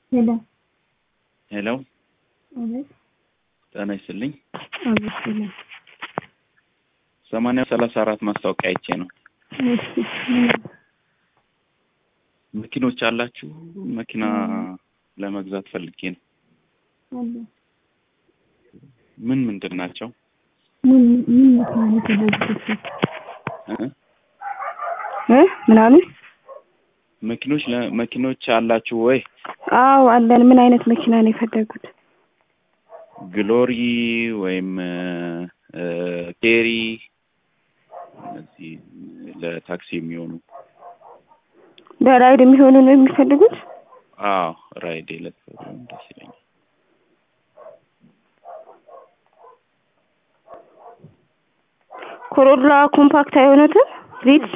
ሄሎ ሄሎ አቤት ጤና ይስጥልኝ። አቤት ሄሎ ሰማንያ ሰላሳ አራት ማስታወቂያ አይቼ ነው። እሺ ምን መኪኖች አላችሁ? መኪና ለመግዛት ፈልጌ ነው። አለ ምን ምንድን ናቸው? ምን ምን መኪና ነው የፈለጉት? እ? እ ምናምን መኪኖች ለ- መኪኖች አላችሁ ወይ? አዎ አለን። ምን አይነት መኪና ነው የፈለጉት? ግሎሪ ወይም እ፣ ኬሪ እነዚህ ለታክሲ የሚሆኑ ለራይድ የሚሆኑ ነው የሚፈልጉት? አዎ ራይድ የለፈ ደስ ይለኛል። ኮሮላ ኮምፓክት አይሆኑትም? ሪትስ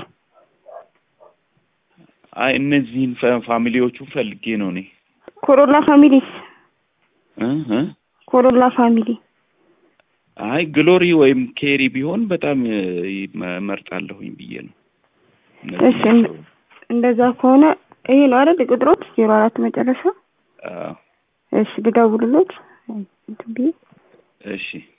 አይ እነዚህን ፋ- ፋሚሊዎቹ ፈልጌ ነው እኔ ኮሮላ ፋሚሊስ እ እ ኮሮላ ፋሚሊ አይ ግሎሪ ወይም ኬሪ ቢሆን በጣም እ፣ እመርጣለሁኝ ብዬ ነው። እነዚህ እሺ። ናቸው። እንደዛ ከሆነ ይሄ ነው አይደል ቁጥሮት ዜሮ አራት መጨረሻ አዎ፣ እሺ ልደውልሎት እንትን ብዬ እሺ